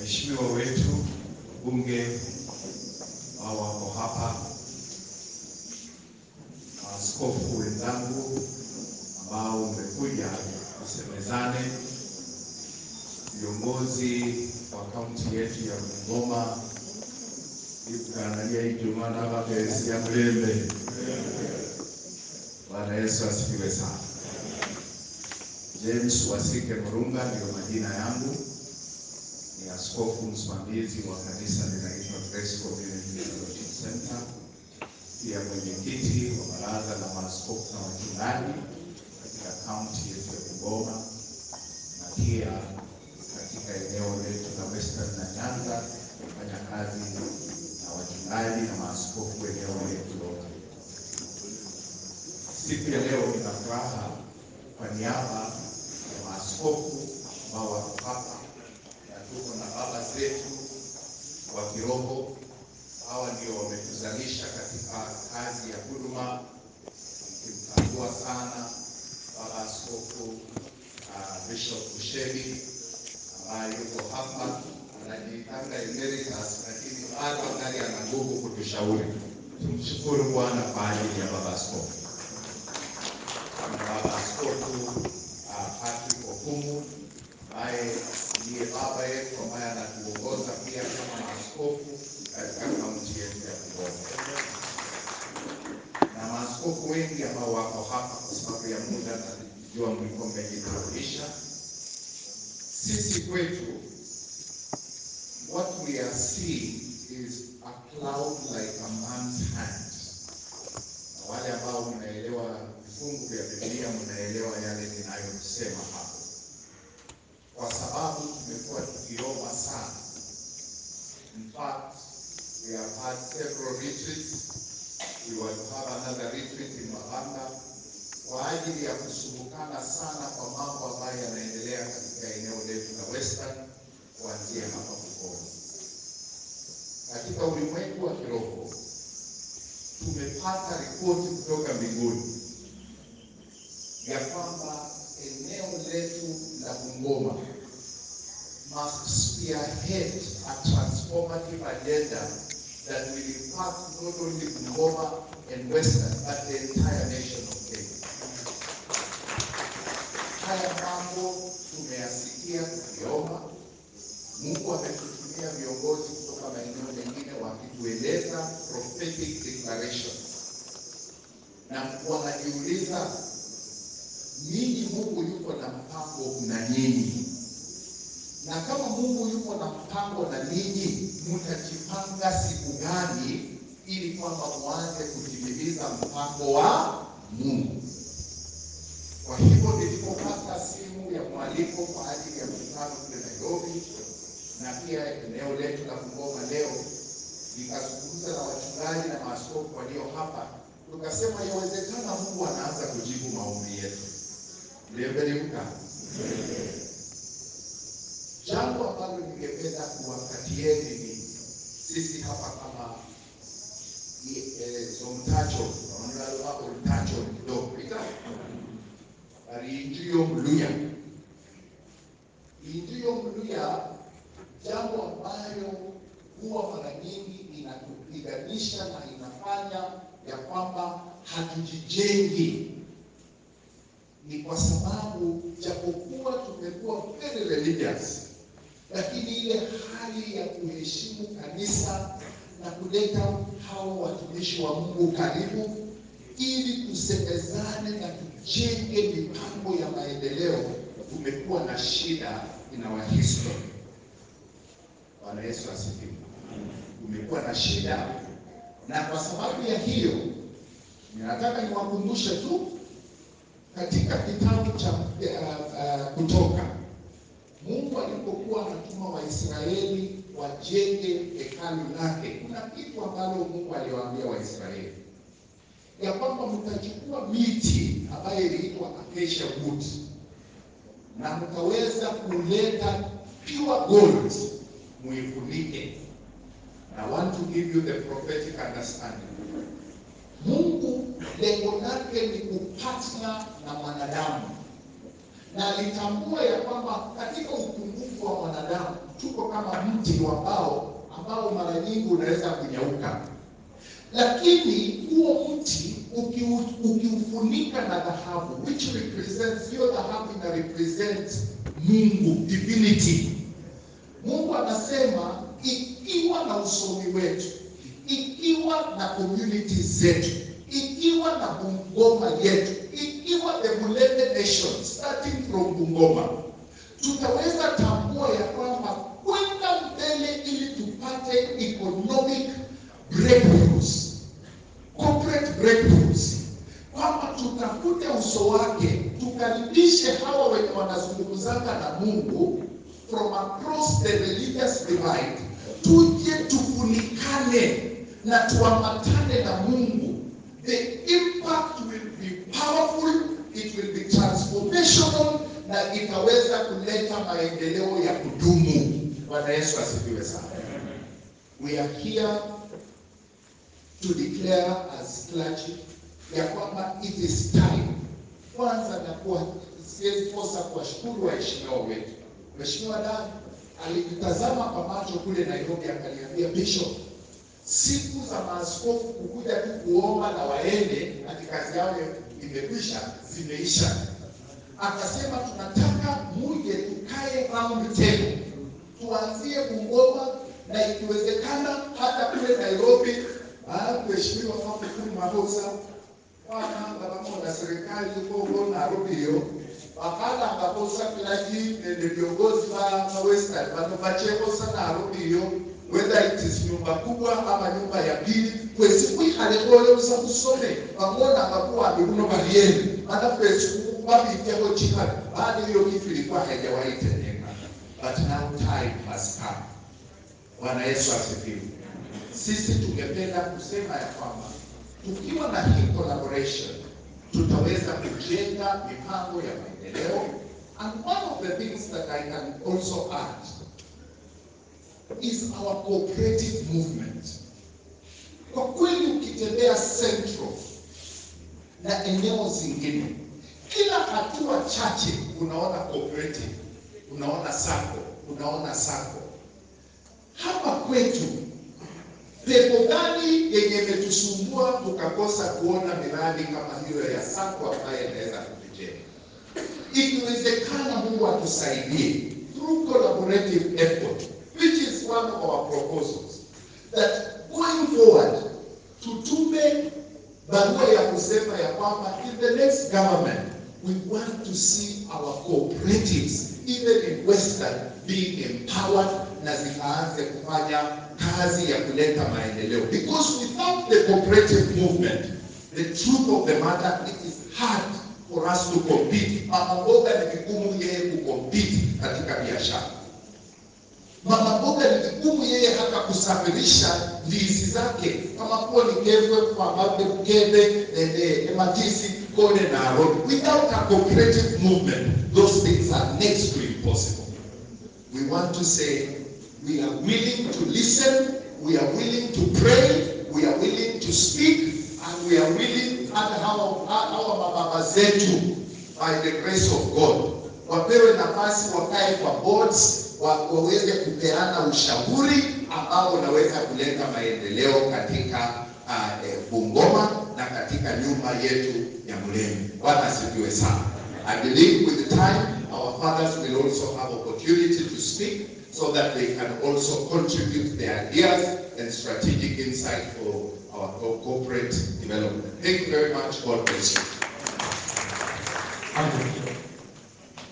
waheshimiwa wetu bunge ambao wako hapa, maaskofu wenzangu ambao umekuja tusemezane, viongozi wa kaunti yetu ya Bungoma, ikukaangalia Ijumaa na mapesi ya mlembe. Bwana Yesu asifiwe sana. James Wasike Murunga ndio majina yangu, ni askofu msimamizi wa kanisa linaitwa Grace Community Fellowship Center, pia mwenyekiti wa baraza la maaskofu na wachungaji katika kaunti yetu ya Bungoma na pia katika eneo letu la Western na Nyanza kufanya kazi na wachungaji na maaskofu eneo letu lote. Siku ya leo nina furaha kwa niaba ya maaskofu ambao wako hapa na tuko na baba zetu wa kiroho. Hawa ndio wametuzalisha katika kazi ya huduma, nikimtambua sana baba askofu uh, Bishop Busheri ambaye yuko hapa anajiitanga emeritus, lakini bado angali ana nguvu kutushauri. Tumshukuru Bwana kwa ajili ya baba askofu na baba askofu uh, Patrick Okumu ambaye ndiye baba yetu ambaye anatuongoza pia kama maaskofu katika kaunti yetu ya Bungoma, na maaskofu wengi ambao wako hapa kwa sababu ya muda na jua mlikuwa mmejitambulisha. Sisi kwetu what we are seeing is a cloud like a man's hand. Na wale ambao mnaelewa vifungu vya Biblia mnaelewa yale ninayosema hapo, kwa sababu tumekuwa tukiomba sana. In fact, we have had several retreats. We will have another retreat in Mabanda kwa ajili ya kusumbukana sana kwa mambo ambayo yanaendelea katika eneo letu la Western kuanzia hapa Bungoma. Katika ulimwengu wa kiroho tumepata ripoti kutoka mbinguni ya kwamba eneo letu la Bungoma must spearhead a transformative agenda that will impact not only Bungoma and Western but the entire nation of Kenya. Haya mambo tumeyasikia tukiomba. Mungu ametutumia viongozi kutoka maeneo mengine wakitueleza prophetic declarations, na wanajiuliza ninyi, Mungu yuko na mpango na nyinyi, na kama Mungu yuko na mpango na ninyi, mtajipanga siku gani ili kwamba mwanze kutimiliza mpango wa Mungu? Kwa hivyo nilipopata simu ya mwaliko kwa ajili ya mkutano kule Nairobi na pia eneo letu la Bungoma leo, nikazungumza na wachungaji na maaskofu walio hapa, tukasema yawezekana Mungu anaanza kujibu maombi yetu. Mliembeliuka jambo ambalo ningependa kuwapatieni ni sisi hapa kama zomtacho naonaa ultacho kidogo ita bari injiyo mluya injiyo mluya, jambo ambayo huwa mara nyingi inatupiganisha na inafanya ya kwamba hatujijengi, ni kwa sababu japokuwa tumekuwa very religious, lakini ile hali ya kuheshimu kanisa na kuleta hao watumishi wa Mungu karibu ili tusemezane na tujenge mipango ya maendeleo, tumekuwa na shida in our history. Bwana Yesu asifiwe. Tumekuwa na shida, na kwa sababu ya hiyo ninataka niwakumbushe tu katika kitabu cha uh, uh, Kutoka, Mungu alipokuwa anatuma Waisraeli wajenge hekalu lake, kuna kitu ambalo Mungu aliwaambia Waisraeli ya kwamba mtachukua miti ambayo iliitwa acacia wood na mtaweza kuleta pure gold muifunike. I want to give you the prophetic understanding. Mungu lengo lake ni kupatana na mwanadamu, na alitambua ya kwamba katika upungufu wa mwanadamu tuko kama kama mti wa mbao ambao mara nyingi unaweza kunyauka, lakini huo mti ukiu- ukiufunika na dhahabu, which represents, hiyo dhahabu ina represent Mungu, divinity. Mungu anasema ikiwa na usomi wetu, ikiwa na community zetu, ikiwa na Bungoma yetu, ikiwa the Mulele nation starting from Bungoma, tutaweza tambua ya kwamba kwenda mbele ili tupate economic breakthroughs, corporate breakthroughs, kwamba tutafute uso wake, tukaribishe hawa wenye wanazungumzanga na Mungu from across the religious divide, tuje tufunikane na tuambatane na Mungu. The impact will be powerful, it will be transformational na itaweza kuleta maendeleo ya kudumu. Bwana Yesu asifiwe sana. We are here to declare as clergy ya kwamba it is time kwanza, na kuwa siwezi kosa kuwashukuru waheshimiwa wetu. Mheshimiwa Dan alinitazama kwa macho kule Nairobi, akaniambia Bishop, siku za maaskofu kukuja tu kuomba na waende ati kazi yao imekwisha, zimeisha. Akasema tunataka muje tukae round table, tuanzie Bungoma na ikiwezekana hata kule Nairobi. Ah, Mheshimiwa Magufuli Mahosa wananga pamoja na serikali huko Nairobi hiyo wakala ngakosa kilaji nende viongozi wa wa western vanovachekosa Nairobi hiyo whether it is nyumba kubwa ama nyumba ya pili kwesi kuikhalekoyo busa kusome vang'ona ngakuwambi kuno valieni mana kwesi vavityako chikali bado hiyo kitu ilikuwa haijawaitendeka but now time has come Bwana Yesu asifiwe. Sisi tungependa kusema ya kwamba tukiwa na hii collaboration tutaweza kujenga mipango ya maendeleo and one of the things that I can also add is our cooperative movement. Kwa kweli ukitembea Central na eneo zingine, kila hatua chache unaona cooperative, unaona sako, unaona sako. Hapa kwetu pepo gani yenye imetusumbua tukakosa kuona miradi kama hiyo ya sako ambayo inaweza kutujenga? Ikiwezekana, Mungu atusaidie through collaborative effort, which is one of our proposals, that going forward tutume barua ya kusema ya kwamba in the next government we want to see our cooperatives even in Western being empowered na zikaanze kufanya kazi ya kuleta maendeleo because without the cooperative movement the truth of the matter it is hard for us to compete. Mama mboga ni vigumu yeye kucompete katika biashara. Mama mboga ni vigumu yeye hata kusafirisha ndizi zake kama kuwa ni kevwe kwa mabe kebe ende ematisi kone na road. Without a cooperative movement, those things are next to impossible. We want to say we are willing to listen, we are willing to pray, we are willing to speak, and we are willing hata hawa hawa mababa zetu by the grace of God wapewe nafasi wakae kwa boards wa, waweze kupeana ushauri ambao unaweza kuleta maendeleo katika uh, eh, Bungoma na katika nyumba yetu ya Mulemi. Bwana asifiwe sana. I believe with the time our fathers will also have opportunity to speak so that they can also contribute their ideas and strategic insight for our co- corporate development. Thank you very much. God bless you.